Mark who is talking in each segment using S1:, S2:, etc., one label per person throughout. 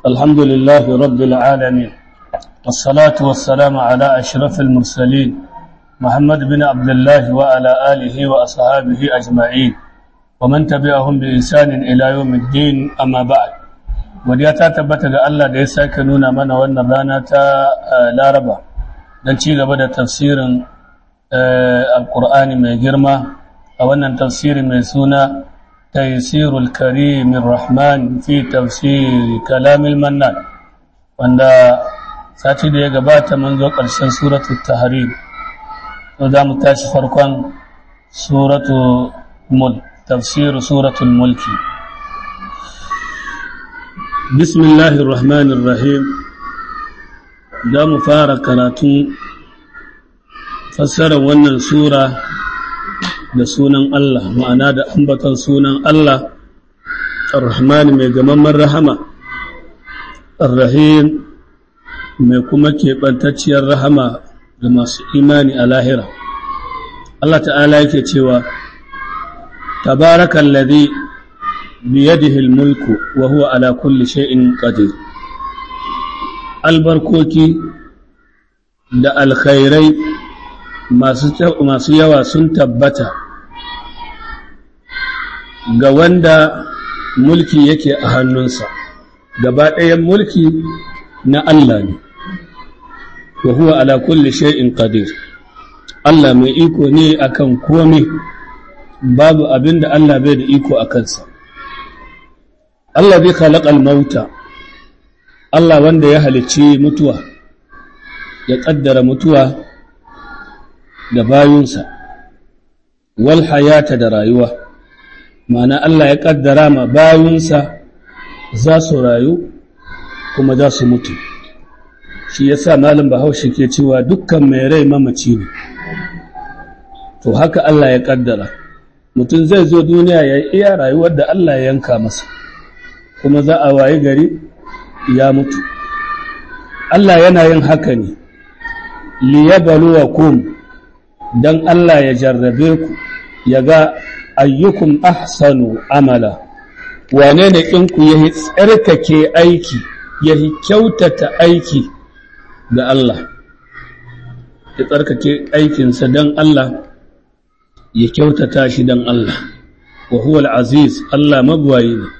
S1: الحمد لله رب العالمين والصلاة والسلام على أشرف المرسلين محمد بن عبد الله وعلى آله وأصحابه أجمعين ومن تبعهم بإحسان إلى يوم الدين أما بعد wadda ta tabbata ga Allah da ya sake nuna mana wannan rana ta laraba don ci gaba da tafsirin alkur'ani mai girma a wannan tafsiri mai suna taisirul karimin rahman fi tafsiri kalamil mannan wanda sati da ya gabata mun zo ƙarshen suratul tahrim to za mu tashi farkon suratul mul tafsiru suratul mulki bismillahir rahmanir rahim za mu fara karatun fassarar wannan sura da sunan Allah ma'ana da ambaton sunan Allah ar-rahman mai gamamman rahama ar-rahim mai kuma keɓantacciyar rahama da masu imani a lahira Allah ta'ala yake cewa tabarakan ladhi biyadihi al-mulku wa huwa ala kulli shay'in qadir albarkoki da alkhairai masu yawa sun tabbata ga wanda mulki yake a hannunsa gaba ɗayan mulki na Allah ne wa huwa ala kulli shay'in qadir Allah mai iko ne akan komai babu abinda Allah bai da iko a kansa Allah bai khalaqal mauta Allah wanda ya halicci mutuwa ya ƙaddara mutuwa da bayunsa wal hayata da rayuwa ma'ana Allah ya ƙaddara ma bayunsa za su rayu kuma za su mutu shi ya sa malin bahaushe ke cewa dukkan mai rai mamaci ne to haka Allah ya ƙaddara mutum zai zo duniya ya iya rayuwar da Allah ya yanka masa kuma za a waye gari ya mutu Allah yana yin haka ne liyabluwakum dan Allah ya jarrabe ku ya ga ayyukum ahsanu amala wane ne ɗinku ya tsarkake aiki ya kyautata aiki ga Allah ya tsarkake aikinsa don Allah ya kyautata shi don Allah wa huwa al-aziz Allah magwayi ne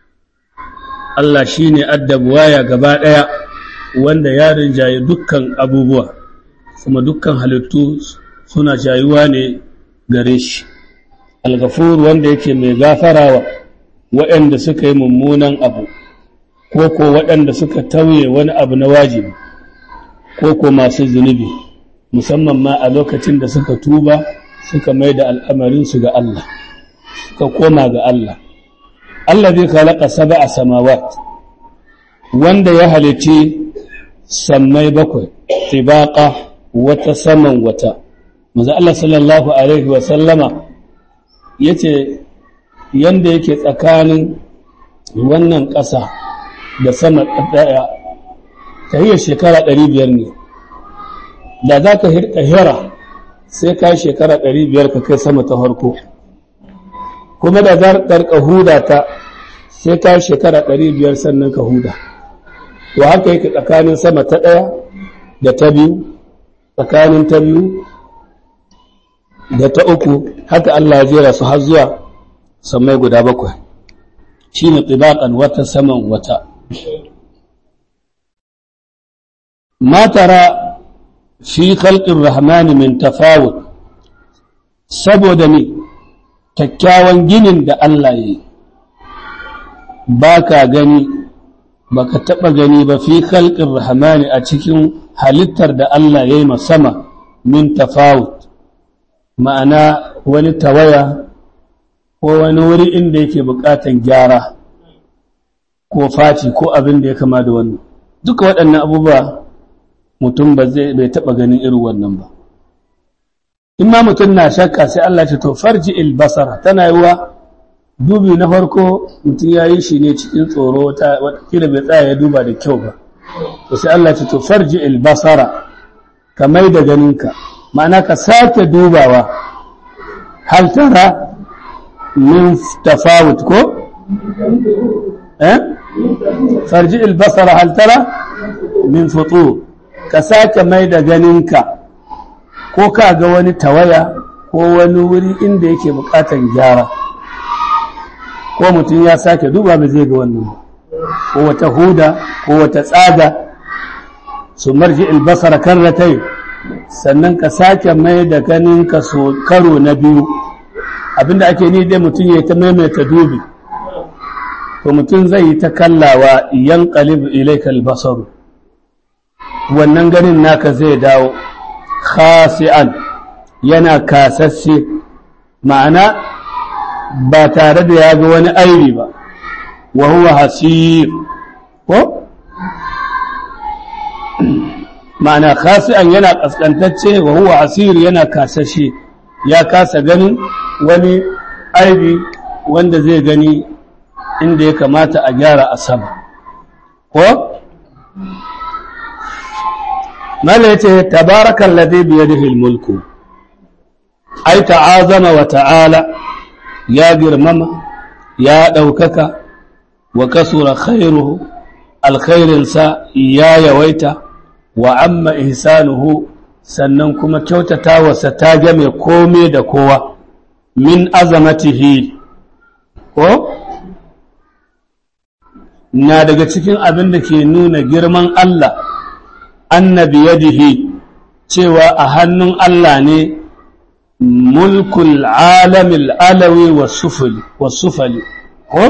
S1: Allah shi ne addabuwaya gaba ɗaya wanda ya rinjaye dukkan abubuwa kuma dukkan halittu suna jayuwa ne gare shi algafur wanda yake mai gafarawa waɗanda suka yi mummunan abu ko ko waɗanda suka tauye wani abu na wajibi ko ko masu zunubi musamman ma a lokacin da suka tuba suka mai da al'amarinsu ga Allah suka koma ga Allah Allah zai kalaka saba a samawat wanda ya halici sammai bakwai tibaqa wata saman wata maza Allah sallallahu alaihi wa sallama yace yanda yake tsakanin wannan ƙasa da sama ɗaya ta hiyar shekara ɗari biyar ne da za ka hirka hira sai ka shekara ɗari biyar ka kai sama ta farko kuma da za ka huda ta sai ka shekara ɗari biyar sannan ka huda to haka yake tsakanin sama ta ɗaya da ta biyu tsakanin ta biyu da ta uku haka Allah ya jera su har zuwa samai guda bakwai shi ne tsibaƙan wata saman wata matara fi khalqin rahmani min tafawut saboda ne kyakkyawan ginin da Allah ya yi ba ka gani ba ka taɓa gani ba fi khalqin rahmani a cikin halittar da Allah ya yi sama min tafawut ma'ana wani tawaya ko wani wuri inda yake buƙatan gyara ko faci ko abin da ya kama da wannan duka waɗannan abubuwa mutum ba zai bai taɓa ganin irin wannan ba in ma mutum na shakka sai Allah ce to farji il basara tana yiwa dubi na farko mutum ya yi shi ne cikin tsoro ta watakila bai tsaya ya duba da kyau ba to sai Allah ce to farji il basara ka mai da ganinka ma'ana ka sake dubawa hal tara min tafawut ko eh farji albasara hal tara min futur ka sake mai da ganinka ko ka ga wani tawaya ko wani wuri inda yake bukatan gyara ko mutum ya sake duba ba zai ga wannan ko wata huda ko wata tsaga su marji albasara karratai sannan ka sake mai da ganinka so karo na biyu abinda ake ni dai mutum ya ta maimaita dubi to mutum zai yi ta kallawa yan qalib ilayka albasaru wannan ganin naka zai dawo khasi'an yana kasasse ma'ana ba tare da ya ga wani aibi ba wa huwa hasir ko ma'ana khasi'an yana kaskantacce wa huwa hasir yana kasashe ya kasa ganin wani aibi wanda zai gani inda ya kamata a gyara a sama ko mala yace tabarakal ladhi bi yadihi mulku ai ta'azama wa ta'ala ya girmama ya daukaka wa kasura khairuhu alkhairinsa ya yawaita wa amma ihsanuhu sannan kuma kyautatawarsa ta game kome da kowa min azamatihi ko na daga cikin abin da ke nuna girman Allah annabi yadihi cewa a hannun Allah ne mulkul alamil alawi wa sufali ko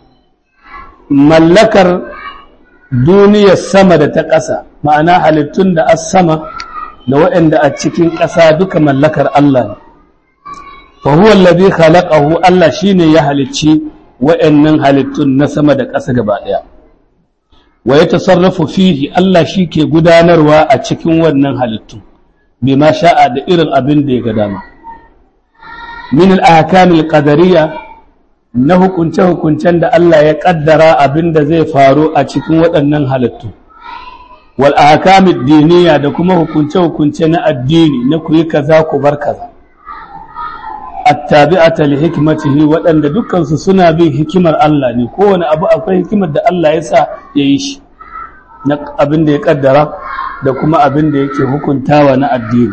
S1: mallakar duniyar sama da ta ƙasa ma'ana halittun da as sama da waɗanda a cikin ƙasa duka mallakar Allah ne fa huwa alladhi khalaqahu Allah shine ya halicci waɗannan halittun na sama da ƙasa gaba ɗaya wa ya tasarrafu fihi Allah shi ke gudanarwa a cikin wannan halittun bima sha'a da irin abin da ya ga dama min al-ahkam al-qadariyya na hukunce-hukuncen da Allah ya ƙaddara abin da zai faru a cikin waɗannan halittu wal ahkam ad-diniyya da kuma hukunce-hukunce na addini na ku yi kaza ku bar kaza attabi'ata li hikmatihi waɗanda dukkansu suna bin hikimar Allah ne kowane abu akwai hikimar da Allah ya sa ya yi shi na abin da ya kaddara da kuma abin da yake hukuntawa na addini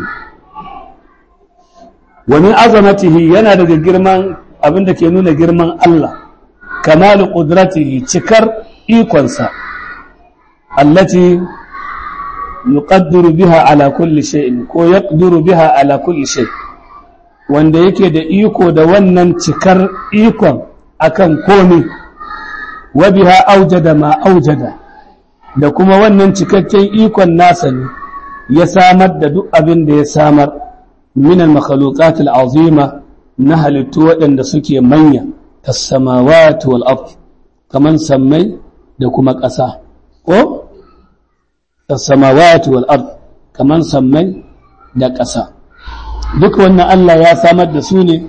S1: wa min azamatihi yana daga girman abin da ke nuna girman Allah kamalu qudratihi cikar ikonsa allati yuqaddiru biha ala kulli shay'in ko yaqdiru biha ala kulli shay'in wanda yake da iko da wannan cikar ikon akan komi wa biha aujada ma aujada da kuma wannan cikakken ikon nasa ne ya samar da duk abin da ya samar min al-makhluqat al-azima na halittu waɗanda suke manya kas-samawati wal ard kaman sammai da kuma ƙasa ko kas-samawati wal ard kaman sammai da ƙasa duk wannan Allah ya samar da su ne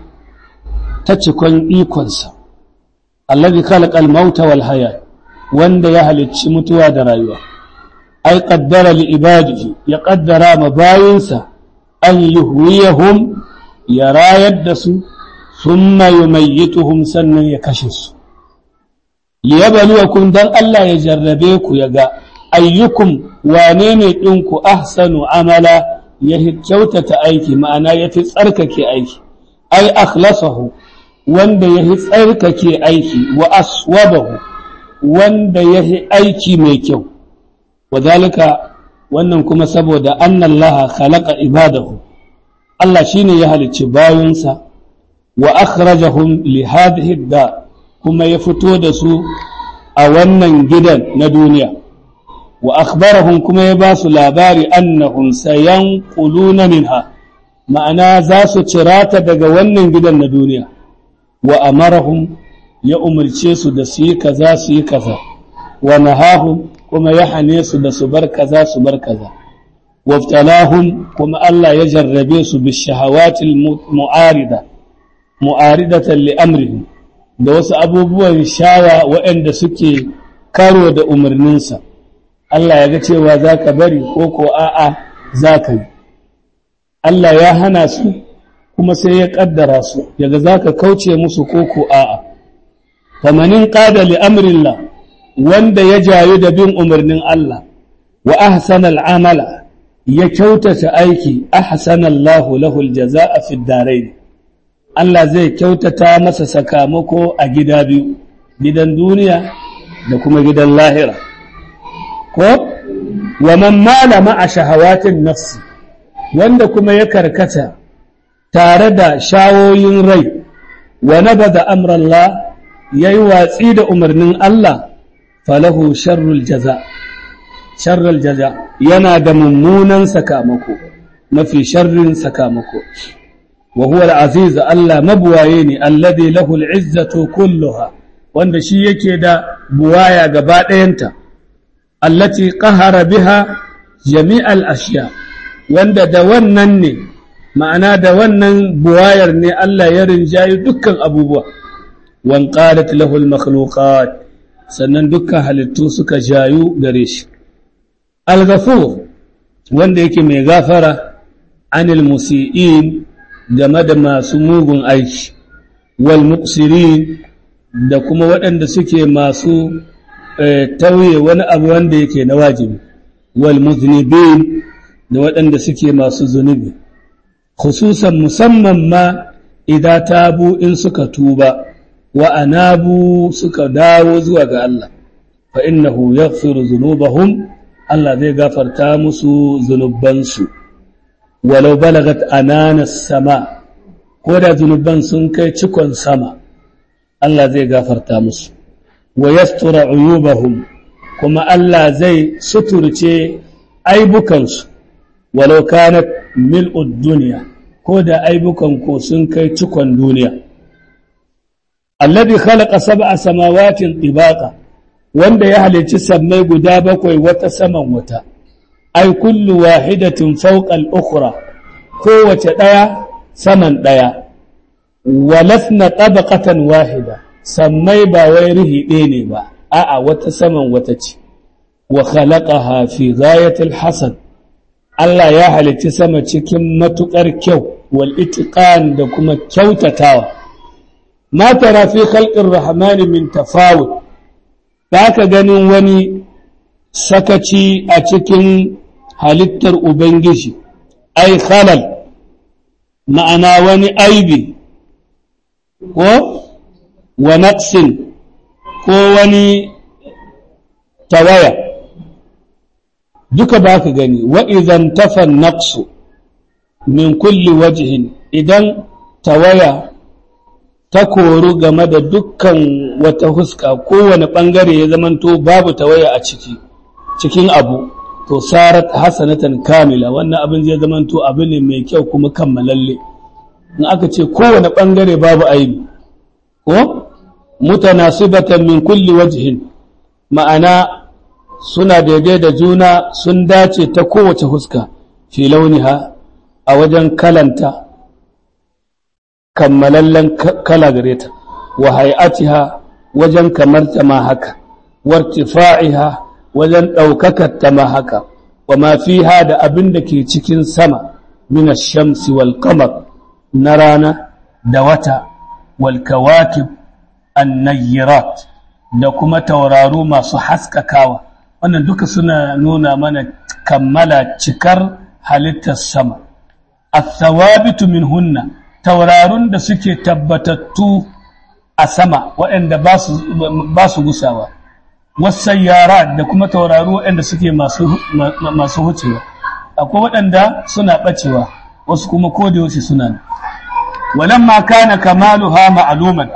S1: ta cikon ikonsa allazi khalaqal mauta wal hayat wanda ya halicci mutuwa da rayuwa ai qaddara li ibadihi ya qaddara ma bayinsa an yuhwiyahum ya rayar da su thumma yumayyituhum sannan ya kashe su liyabluwakum dan Allah ya jarrabe ku ya ga ayyukum wane ne ɗinku ahsanu amala ya kyautata aiki ma'ana ya fi tsarkake aiki ai akhlasahu wanda ya fi tsarkake aiki wa aswabahu wanda ya fi aiki mai kyau wadalika wannan kuma saboda annallaha khalaqa ibadahu Allah shine ya halicci bayinsa wa akhrajahum li hadhihi da kuma ya fito da su a wannan gidan na duniya wa akhbarahum kuma ya ba su labari annahum sayanquluna minha ma'ana za su cirata daga wannan gidan na duniya wa amarahum ya umarce su da su yi kaza su yi kaza wa nahahum kuma ya hane su da su bar kaza su bar kaza waftalahum kuma Allah ya jarrabe su bi shahawatil mu'arida mu'aridatan li amrihim da wasu abubuwan shawa waɗanda suke karo da umarninsa Allah ya ga cewa za ka bari ko ko a'a za ka yi Allah ya hana su kuma sai ya ƙaddara su yaga za ka kauce musu ko ko a'a famanin ƙada li amrillah wanda ya jayu da bin umarnin Allah wa ahsanal amala ya kyautata aiki ahsanallahu lahul jazaa'a fid darain Allah zai kyautata masa sakamako a gida biyu gidan duniya da kuma gidan lahira ko wa man mala ma'a shahawatin nafsi wanda kuma ya karkata tare da shawoyin rai wa nabada amrallah yayi watsi da umarnin Allah falahu sharrul jaza sharrul jaza yana da mummunan sakamako mafi sharrin sakamako wa huwa al-aziz Allah mabuwaye ne alladhi lahu al-izzatu kulluha wanda shi yake da buwaya gaba ɗayanta allati qahara biha jami'al ashiya wanda da wannan ne ma'ana da wannan buwayar ne Allah ya rinjayi dukkan abubuwa wan qalat lahu al-makhluqat sannan dukkan halittu suka jayu gare shi al-ghafur wanda yake mai gafara anil musii'in game da masu mugun aiki wal muqsirin da kuma waɗanda suke masu tauye wani abu wanda yake na wajibi wal muznibin da waɗanda suke masu zunubi khususan musamman ma idan tabu in suka tuba wa anabu suka dawo zuwa ga Allah fa innahu yaghfiru dhunubahum Allah zai gafarta musu zunubansu walau balagat anana sama ko da zunuban sun kai cikon sama Allah zai gafarta musu wa yastura uyubahum kuma Allah zai suturce aibukansu walau kanat mil'ud duniya ko da aibukan ko sun kai cikon duniya alladhi khalaqa sab'a samawatin tibaqa wanda ya halicci sammai guda bakwai wata saman wata ai kullu wahidatin fawqa al-ukhra kowace daya saman daya walasna tabaqatan wahida sammai ba wai rihi ɗaya ne ba a'a wata saman wata ce wa khalaqaha fi ghayatil hasan Allah ya halicci sama cikin matukar kyau wal itiqan da kuma kyautatawa ma tara fi khalqir rahmani min tafawut ka ganin wani sakaci a cikin halittar ubangiji ai khalal ma'ana wani aibi ko wa naqsin ko wani tawaya duka ba ka gani wa idan tafan naqsu min kulli wajhin idan tawaya ta koru game da dukkan wata huska kowane ɓangare ya zamanto babu tawaya a ciki cikin abu to sarat hasanatan kamila wannan abin zai zamanto abu ne mai kyau kuma kammalalle in aka ce kowane ɓangare babu aibi ko mutanasibatan min kulli wajhin ma'ana suna daidai da juna sun dace ta kowace huska fi launiha a wajen kalanta kammalallen kala gare ta wa hay'atiha wajen kamarta ma haka wartifa'iha wajen ɗaukakar ta ma haka wa ma fiha da abin da ke cikin sama min ash-shamsi wal qamar na rana da wata wal kawakib an-nayyirat da kuma tauraru masu haskakawa wannan duka suna nuna mana kammala cikar halittar sama athawabitu minhunna taurarun da suke tabbatattu a sama waɗanda ba su gusawa wasayyara da kuma tauraru waɗanda suke masu hucewa akwai waɗanda suna ɓacewa wasu kuma kodayaushe suna nan walamma kana kamaluha ma'luman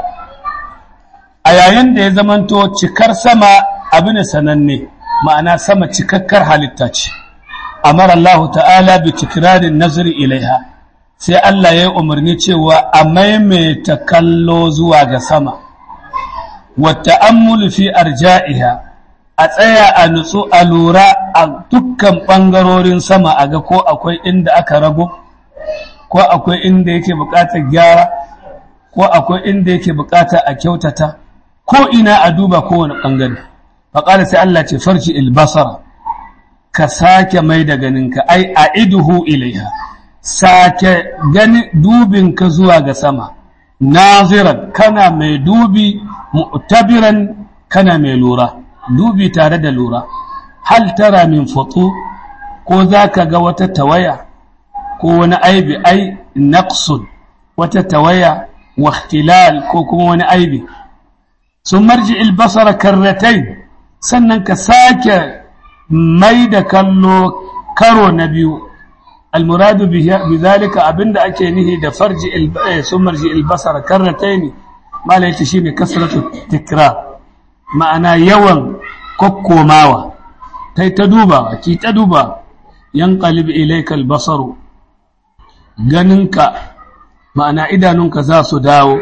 S1: a yayin da ya zamanto cikar sama abu ne sananne ma'ana sama cikakkar halitta ce amara Allah ta'ala bi tikrarin nazari ilaiha sai Allah ya yi umarni cewa a maimaita kallo zuwa ga sama wata ammulu fi arja'iha a tsaya a nutsu a lura a dukkan ɓangarorin sama a ga ko akwai inda aka rago ko akwai inda yake buƙatar gyara ko akwai inda yake buƙata a kyautata ko ina a duba kowane ɓangare faƙari sai Allah ce farci ilbasara ka sake mai da ganinka ai a iduhu ilaiha sake gani dubinka zuwa ga sama naziran kana mai dubi mu'tabiran kana mai lura dubi tare da lura hal tara min futu ko za ka ga wata tawaya ko wani aibi ai naqsun wata tawaya wa ikhtilal ko kuma wani aibi sun marji albasara karratain sannan ka sake mai da kallo karo na biyu almuradu bi zalika abinda ake nihi da farji sun marji albasara karratain mala yace shine kasratu tikrar ma'ana yawan kokkomawa kai ta duba ki ta duba yanqalib ilayka albasaru ganinka ma'ana idanunka za su dawo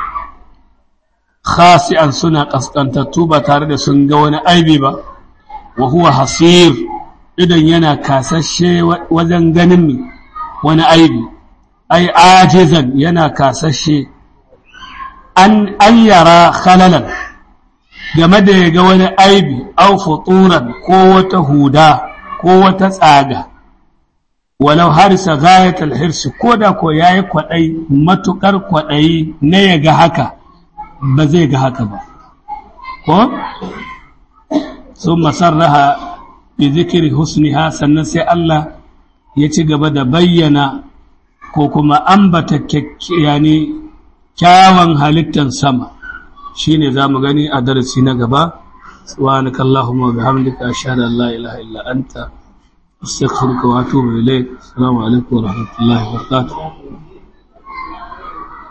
S1: khasi'an suna kaskantattu ba tare da sun ga wani aibi ba wa huwa hasir idan yana kasashe wajen ganin wani aibi ai ajizan yana kasashe an an yara khalalan game da ya ga wani aibi au futuran ko wata huda ko wata tsaga walau harisa gayatul hirsi ko da ko yayi kwadai matukar kwadai na ya ga haka ba zai ga haka ba ko sun masarraha bi zikiri husniha sannan sai Allah ya ci gaba da bayyana ko kuma ambata yani kyawun halittar sama shine za mu gani a darasi na gaba subhanaka allahumma wa bihamdika ashhadu an la ilaha illa anta astaghfiruka wa atubu ilayk assalamu alaikum wa rahmatullahi wa barakatuh